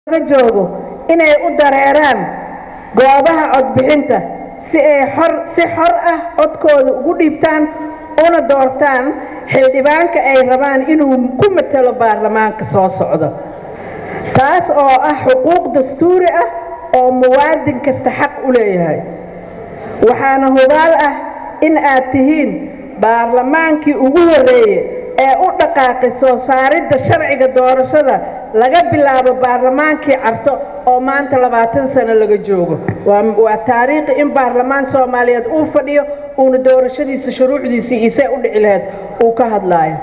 laga joogo inay u dareeraan goobaha codbixinta si ay xor si xor ah codkooda ugu dhiibtaan una doortaan xildhibaanka ay rabaan inuu ku matalo baarlamaanka soo socdo taas oo ah xuquuq dastuuri ah oo muwaadin kasta xaq u leeyahay waxaana hubaal ah in aad tihiin baarlamaankii ugu horreeye ee u dhaqaaqay soo saaridda sharciga doorashada laga bilaabo baarlamaankii carto oo maanta labaatan sano laga joogo waa taariikhi in baarlamaan soomaaliyeed uu fadhiyo uuna doorashadiisa shuruucdiisii isee u dhici lahayd uu ka hadlaayo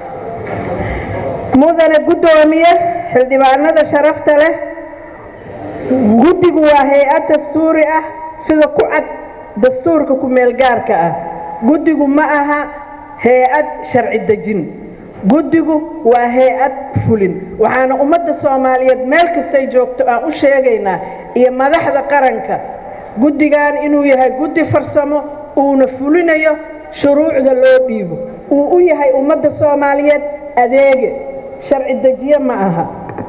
mudane guddoomiye xildhibaanada sharafta leh guddigu waa hay-ad dastuuri ah sida ku cad dastuurka ku-meelgaarka ah guddigu ma aha hay-ad sharci dejin guddigu waa hay-ad fulin waxaana ummadda soomaaliyeed meel kastay joogto aan u sheegaynaa iyo madaxda qaranka guddigan inuu yahay guddi farsamo uuna fulinayo shuruucda loo dhiibo uu u yahay ummadda soomaaliyeed adeege sharci dejiye ma aha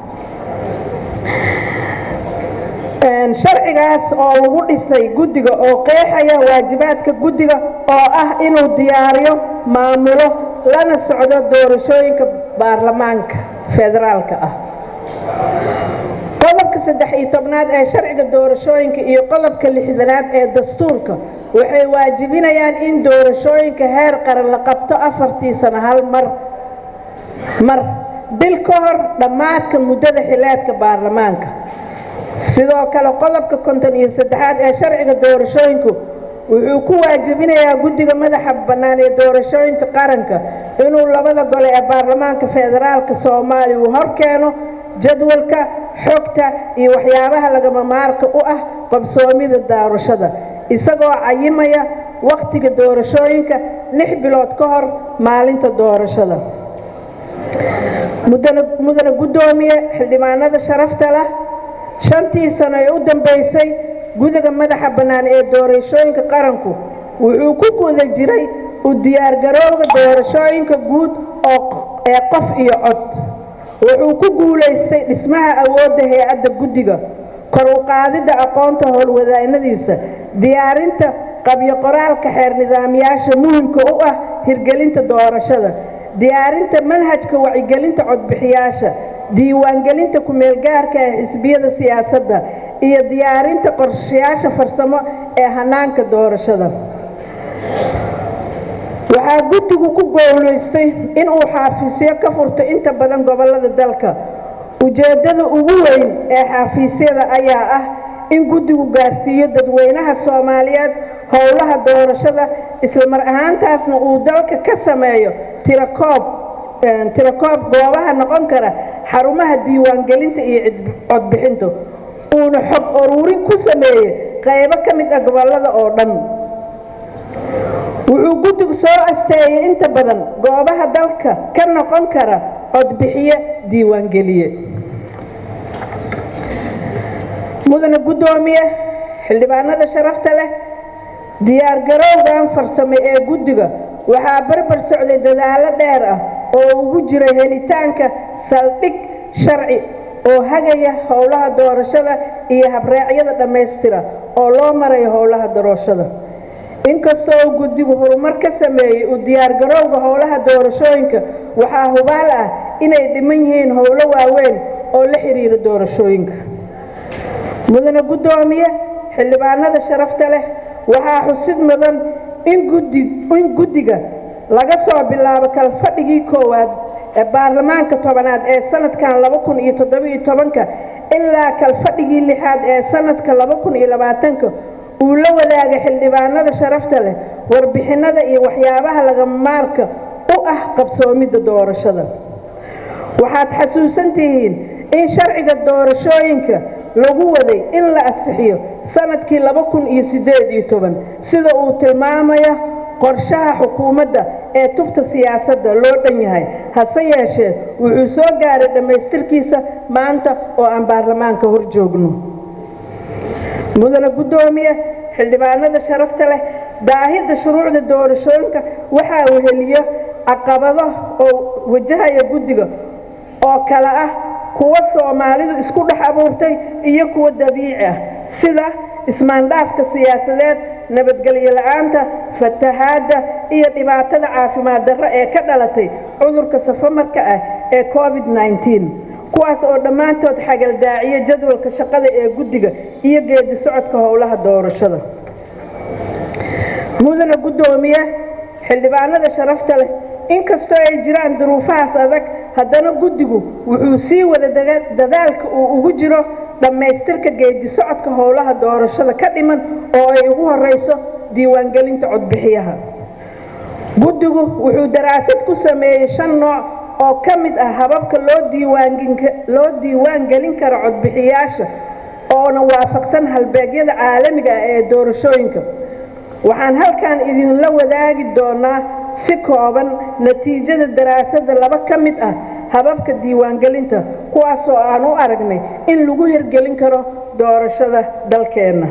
sharcigaas oo lagu dhisay guddiga oo qeexaya waajibaadka guddiga oo ah inuu diyaariyo maamulo lana socdo doorashooyinka baarlamaanka federaalka ah qodobka saddex iyo tobnaad ee sharciga doorashooyinka iyo qodobka lixdanaad ee dastuurka waxay waajibinayaan in doorashooyinka heer qaran la qabto afartii sano hal mar mar bil ka hor dhammaadka muddada xileedka baarlamaanka sidoo kale qodobka konton iyo saddexaad ee sharciga doorashooyinku wuxuu ku waajibinayaa guddiga madaxa bannaan ee doorashooyinka qaranka inuu labada gole ee baarlamaanka federaalka soomaaliya uu hor keeno jadwalka xogta iyo waxyaabaha lagama maarka u ah qabsoomida doorashada isagoo cayimaya wakhtiga doorashooyinka lix bilood ka hor maalinta doorashada mudane guddoomiye xildhibaanada sharafta leh shantii sano ee u dambaysay gudiga madaxa bannaan ee doorashooyinka qaranku wuxuu ku guda jiray u diyaargarowga doorashooyinka guud oo ee qof iyo cod wuxuu ku guulaystay dhismaha awoodda hay-adda guddiga kor u qaadidda aqoonta howlwadaanadiisa diyaarinta qabyo qoraalka xeer nidaamyaasha muhimka u ah hirgelinta doorashada diyaarinta manhajka wacyigelinta codbixiyaasha diiwaangelinta ku-meelgaarka ee xisbiyada siyaasadda iyo diyaarinta qorshayaasha farsamo ee hanaanka doorashada waxaa guddigu ku goolaystay inuu xaafiisyo ka furto inta badan gobollada dalka ujeeddada ugu weyn ee xaafiisyada ayaa ah in guddigu gaarsiiyo dadweynaha soomaaliyeed howlaha doorashada islamar ahaantaasna uu dalka ka sameeyo tirakoob tirakoob goobaha noqon kara xarumaha diiwaangelinta iyo codbixinta uuna xog uruurin ku sameeyey qaybo ka mid ah gobollada oo dhan wuxuu guddigu soo asteeyey inta badan goobaha dalka ka noqon kara codbixiye diiwaangeliye mudane guddoomiye xildhibaanada sharafta leh diyaargarowgan farsame ee guddiga waxaa barbar socday dadaallo dheer ah oo ugu jiray helitaanka saldhig sharci oo hagaya howlaha doorashada iyo habreecyada dhammaystira oo loo marayo howlaha doorashada inkastoo guddigu horumar ka sameeyey u diyaargarowga howlaha doorashooyinka waxaa hubaal ah inay dhiman yihiin howlo waaweyn oo la xiriira doorashooyinka mudane guddoomiye xildhibaanada sharafta leh waxaa xusid mudan in guddiga laga soo bilaabo kalfadhigii koowaad ee baarlamaanka tobanaad ee sanadkan laba kun iyo toddobiyo tobanka ilaa kalfadhigii lixaad ee sanadka laba kun iyo labaatanka uu la wadaaga xildhibaanada sharafta leh warbixinada iyo waxyaabaha lagamaarka u ah qabsoomidda doorashada waxaad xasuusan tihiin in sharciga doorashooyinka lagu waday in la asixiyo sanadkii laba kun iyo siddeed iyo toban sida uu tilmaamaya qorshaha xukuumadda ee tubta siyaasadda loo dhan yahay hase yeeshee wuxuu soo gaaray dhammaystirkiisa maanta oo aan baarlamaanka hor joogno mudane guddoomiye xildhibaanada sharafta leh daahidda shuruucda doorashooyinka waxaa weheliyo caqabado oo wajahaya guddiga oo kale ah kuwa soomaalidu isku dhex abuurtay iyo kuwa dabiici ah sida ismaandhaafka siyaasadeed nabadgelyo la-aanta fatahaadda iyo dhibaatada caafimaad darro ee ka dhalatay cudurka safamarka ah ee covid -19 kuwaas oo dhammaantood xagaldaaciya jadwalka shaqada ee guddiga iyo geedi socodka howlaha doorashada mudana guddoomiye xildhibaanada sharafta leh inkastoo ay jiraan duruufahaas adag haddana guddigu wuxuu sii wada dadaalka uu ugu jiro dhammaystirka geedi socodka howlaha doorashada ka dhiman oo ay ugu horeyso diiwaangelinta codbixiyaha guddigu wuxuu daraasad ku sameeyey shan nooc oo ka mid ah hababka loo diiwaan gelin karo codbixiyaasha oona waafaqsan halbeegyada caalamiga ah ee doorashooyinka waxaan halkan idinla wadaagi doonaa si kooban natiijada daraasadda laba ka mid ah hababka diiwaangelinta kuwaasoo aan u aragnay in lagu hirgelin karo doorashada dalkeenna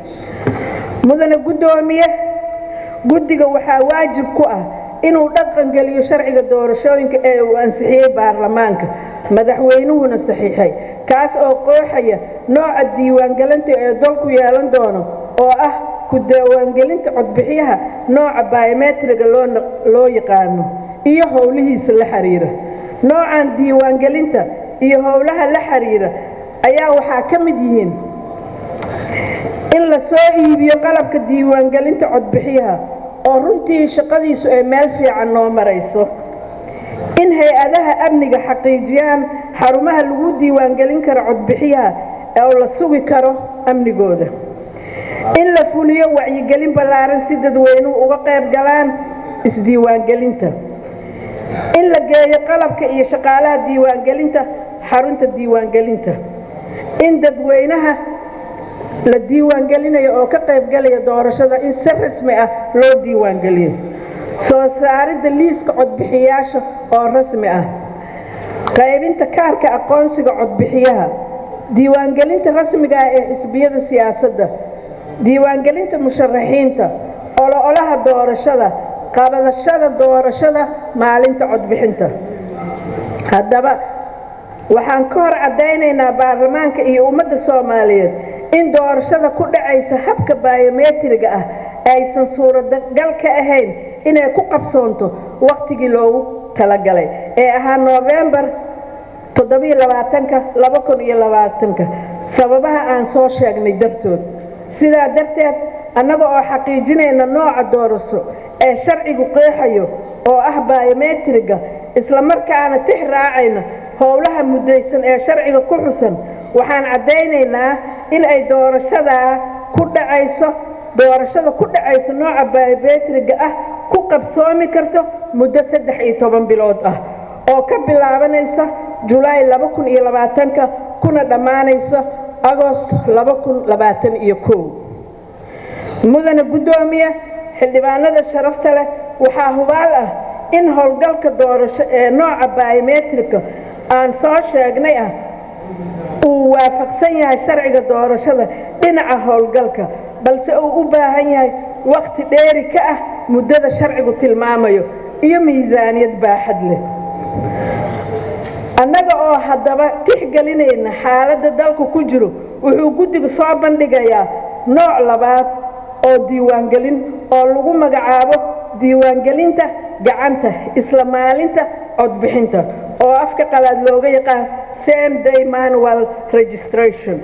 mudane guddoomiye guddiga waxaa waajib ku ah inuu dhaqangeliyo sharciga doorashooyinka ee uu ansixiyey baarlamaanka madaxweynuhuna saxiixay kaas oo qooxaya nooca diiwaangelinta ee dalku yeelan doono oo ah ku diiwaangelinta codbixiyaha nooca biometriga loo yaqaano iyo howlihiisa la xiriira noocan diiwaangelinta iyo howlaha la xiriira ayaa waxaa ka mid yihiin in la soo iibiyo qalabka diiwaangelinta codbixiyaha oo runtii shaqadiisu ay meel fiican noo marayso in hay-adaha amniga xaqiijiyaan xarumaha lagu diiwaangelin karo codbixiyaha oo la sugi karo amnigooda in la fuliyo wacyigelin ballaaran si dadweynuhu uga qayb galaan isdiiwaangelinta in la geeyo qalabka iyo shaqaalaha diiwaangelinta xarunta diiwaangelinta in dadweynaha la diiwaangelinayo oo ka qaybgalaya doorashada in si rasmi ah loo diiwaangeliyo soo saaridda liiska codbixiyaasha oo rasmi ah qaybinta kaarka aqoonsiga codbixiyaha diiwaangelinta rasmiga ah ee xisbiyada siyaasadda diiwaangelinta musharaxiinta olo-olaha doorashada qabadashada doorashada maalinta codbixinta haddaba waxaan ka hor caddaynaynaa baarlamaanka iyo ummadda soomaaliyeed in doorashada ku dhacaysa habka biometriga ah aysan suuragal ka ahayn inay ku qabsoonto wakhtigii loogu talagalay ee ahaa noofembar ka sababaha aan soo sheegnay dartood sidaa darteed annaga oo xaqiijinayna nooca doorasho ee sharcigu qeexayo oo ah biometriga islamarkaana tix raacayna howlaha muddaysan ee sharciga ku xusan waxaan caddaynaynaa in ay doorashadaa ku dhacayso doorashada ku dhacaysa nooca biometriga ah ku qabsoomi karto muddo saddex iyo toban bilood ah oo ka bilaabanaysa julaay laba kun iyo labaatanka kuna dhammaanaysa agost laba kun labaatan iyo kow mudane guddoomiye xildhibaanada sharafta leh waxaa hubaal ah in howlgalka doorasho ee nooca biometrika aan soo sheegnay ah uu waafaqsan yahay sharciga doorashada dhinaca howlgalka balse uu u baahan yahay waqti dheeri ka ah muddada sharcigu tilmaamayo iyo miisaaniyad baaxad leh annaga oo haddaba tixgelinayna xaaladda dalku ku jiro wuxuu guddigu soo bandhigayaa nooc labaad oo diiwaangelin oo lagu magacaabo diiwaangelinta gacanta isla maalinta codbixinta oo afka qalaad looga yaqaan same day manual registration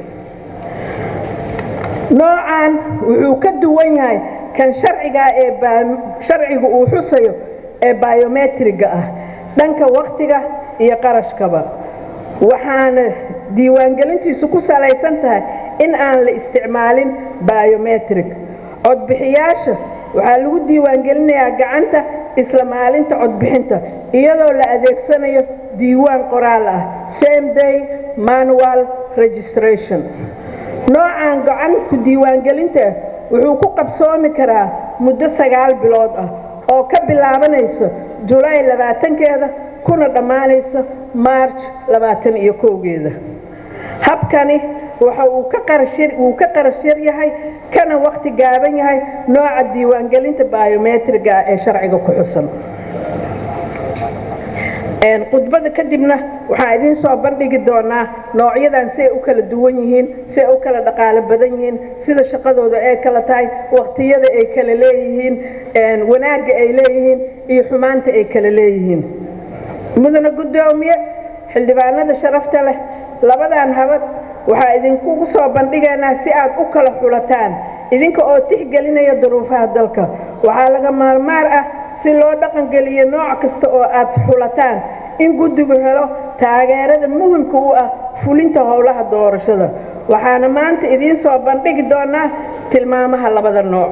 noocan wuxuu ka duwan yahay kan sharcigaa ee sharcigu uu xusayo ee biometriga ah dhanka wakhtiga iyo qarashkaba waxaana diiwaangelintiisu ku salaysan tahay in aan la isticmaalin biometrik codbixiyaasha waxaa lagu diiwaangelinayaa gacanta isla maalinta codbixinta iyadoo la adeegsanayo diiwaan qoraal ah same day manual registration noocan gacanku diiwaangelinta wuxuu ku qabsoomi karaa muddo sagaal bilood ah oo ka bilaabanaysa julaay labaatankeeda kuna dhammaanaysa maarj labaatan iyo kowgeeda habkani waxa uu ka qarashir uu ka qarash yar yahay kana waqti gaaban yahay nooca diiwaangelinta biometriga ah ee sharciga ku xusan khudbada kadibna waxaan idiin soo bandhigi doonaa noocyadan si ay u kala duwan yihiin si ay u kala dhaqaalo badan yihiin sida shaqadooda ay kala tahay waqtiyada ay kala leeyihiin wanaagga ay leeyihiin iyo xumaanta ay kala leeyihiin mudana guddoomiye xildhibaanada sharafta leh labadan habad waxaa idinkugu soo bandhigaynaa si aad u kala xulataan idinka oo tixgelinaya duruufaha dalka waxaa laga maarmaar ah si loo dhaqangeliyo nooc kasta oo aad xulataan in guddigu helo taageerada muhimka u ah fulinta howlaha doorashada waxaana maanta idiin soo bandhigi doonaa tilmaamaha labada nooc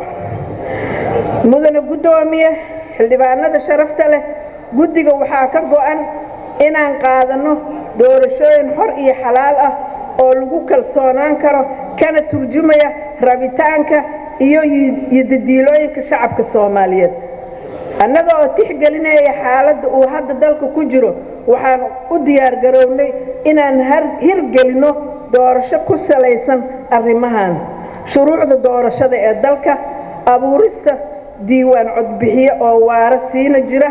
mudana guddoomiye xildhibaanada sharafta leh guddiga waxaa ka go'an inaan qaadanno doorashooyin xor iyo xalaal ah oo lagu kalsoonaan karo kana turjumaya rabitaanka iyo yodadiilooyinka shacabka soomaaliyeed annaga oo tixgelinaya xaaladda uu hadda dalka ku jiro waxaan u diyaargarownay inaan hirgelinno doorasho ku salaysan arrimahan shuruucda doorashada ee dalka abuurista diiwaan codbixiye oo waara siina jira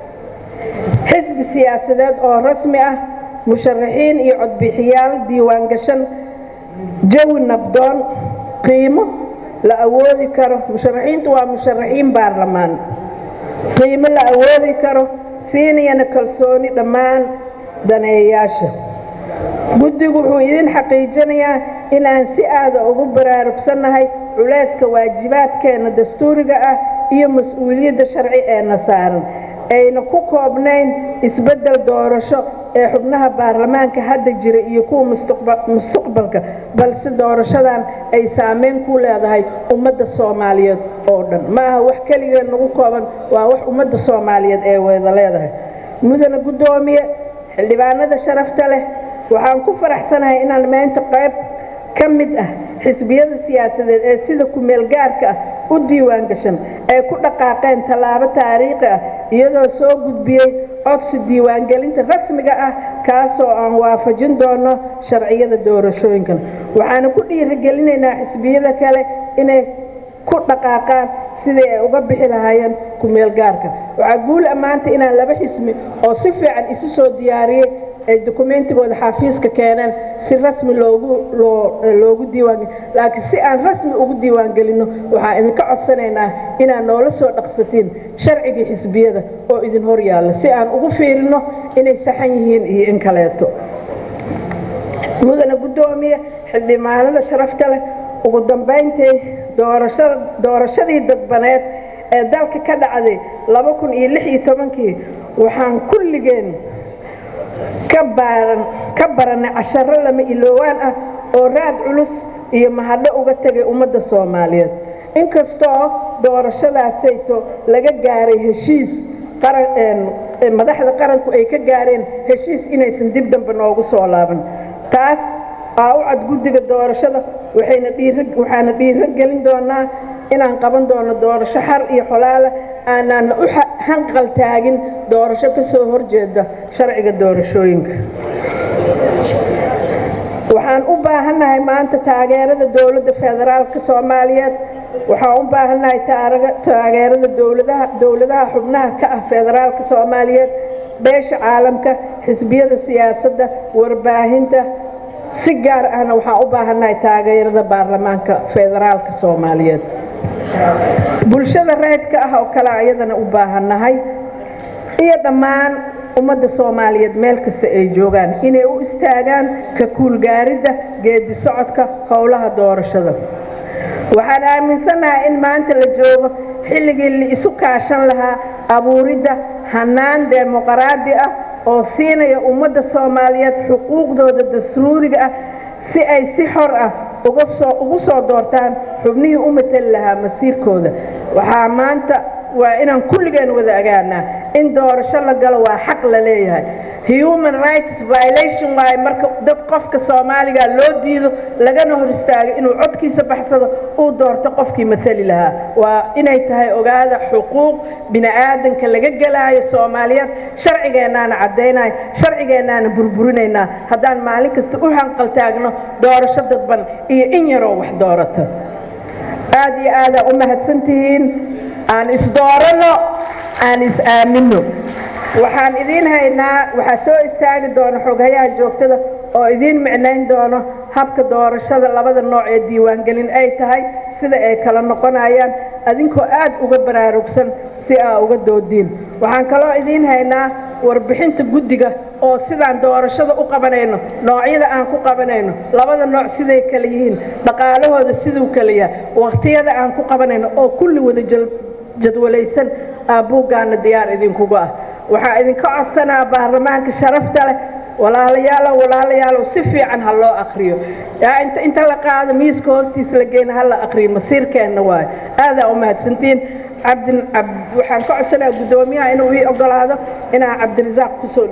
xisbi siyaasadeed oo rasmi ah musharaxiin iyo codbixiyaal diiwaan gashan jawi nabdoon qiimo la awoodi karo musharaxiintu waa musharaxiin baarlamaan qiimo la awoodi karo siinayana kalsooni dhammaan daneeyayaasha guddigu wuxuu idin xaqiijinayaa inaan si aada ugu baraarugsannahay culayska waajibaadkeenna dastuuriga ah iyo mas-uuliyadda sharci eena saaran ayna ku koobnayn isbeddel doorasho ee xubnaha baarlamaanka hadda jira iyo kuwa mustaqbalka balse doorashadan ay saameyn ku leedahay ummadda soomaaliyeed oo dhan ma aha wax keligeen nagu kooban waa wax ummadda soomaaliyeed ee wada leedahay mudana guddoomiye xildhibaanada sharafta leh waxaan ku faraxsanahay inaan maanta qayb ka mid ah xisbiyada siyaasadeed ee sida ku-meelgaarka ah u diiwaan gashan ay ku dhaqaaqeen tallaabo taariikhi ah iyadoo soo gudbiyey codsi diiwaangelinta rasmiga ah kaasoo aan waafajin doono sharciyada doorashooyinkan waxaana ku dhiirigelinaynaa xisbiyada kale inay ku dhaqaaqaan sidii ay uga bixi lahaayeen ku-meelgaarka waxaa guul ammaanta inaan laba xismi oo si fiican isu soo diyaariyey ay dokumentigooda xaafiiska keeneen si rasmi loogu diiwaangel laakiin si aan rasmi ugu diiwaangelinno waxaan idinka codsanaynaa inaad noola soo dhaqsatiin sharcigii xisbiyada oo idin hor yaalla si aan ugu fiirinno inay saxan yihiin iyo in kaleeto mudana guddoomiye xildhibaanada sharafta leh ugu dambayntay doorashadii dadbaneed ee dalka ka dhacday kii waxaan kulligeen ka baranay casharo lama iloowaan ah oo raad culus iyo mahadho uga tegay ummadda soomaaliyeed inkastoo doorashadaasayto laga gaaray heshiis madaxda qaranku ay ka gaareen heshiis inaysan dib dambe noogu soo laaban taas aa u cad guddiga doorashada waxaana dhiiro gelin doonaa inaan qaban doono doorasho xar iyo xolaala aanaana u hanqal taagin doorasho ka soo horjeeda sharciga doorashooyinka waxaan u baahannahay maanta taageerada dowladda federaalka soomaaliyeed waxaan u baahannahay taageerada dowladaha xubnaha ka ah federaalka soomaaliyeed beesha caalamka xisbiyada siyaasadda warbaahinta si gaar ahna waxaan u baahannahay taageerada baarlamaanka federaalka soomaaliyeed bulshada reedka ah oo kale ayadana u baahannahay iyo dhammaan ummadda soomaaliyeed meel kasta ay joogaan inay u istaagaan ka kuulgaaridda geedi socodka howlaha doorashada waxaan aaminsannahay in maanta la joogo xilligii la isu kaashan lahaa abuuridda hannaan demoqaraadi ah oo siinaya ummadda soomaaliyeed xuquuqdooda dastuuriga ah si ay si xor ah ugu soo doortaan xubnihii u matali lahaa masiirkooda waxaa maanta waa inaan kulligeen wada agaanaa in doorasho la galo waa xaq la leeyahay human rights violation waaye marka dad qofka soomaaliga loo diido lagana hor istaago inuu codkiisa baxsado uu doorto qofkii matali lahaa waa inay tahay ogaada xuquuq bini aadanka laga gelaayo soomaaliyeed sharcigeennaana caddaynayo sharcigeennaana burburinaynaa haddaan maalin kasta u hanqal taagno doorasho dadban iyo in yaroo wax doorata aad iyo aadaa u mahadsantihiin aan isdooranno aan is-aaminno waxaan idiin haynaa waxaa soo istaagi doona xoghayaha joogtada oo idiin micnayn doono habka doorashada labada nooc ee diiwaangelin ay tahay sida ay kala noqonayaan adinkoo aad uga baraarugsan si aa uga doodiin waxaan kaloo idiin haynaa warbixinta guddiga oo sidaan doorashada u qabanayno noocyada aan ku qabanayno labada nooc siday kala yihiin dhaqaalahooda siduu kala yahay wakhtiyada aan ku qabanayno oo kulli wada jadwalaysan aabbuuggaana diyaar idinkugu ah waxaa idinka codsanaa baarlamaanka sharafta leh walaalayaalow walaalayaalow si fiican ha loo akriyo inta la qaado miiska hoostiisa la geena ha la akriyo masiirkeenna waayo aadaa u mahadsantiin cabdi waxaan ka codsanayaa guddoomiyaha inuu ii ogolaado inaan cabdirasaaq kusoo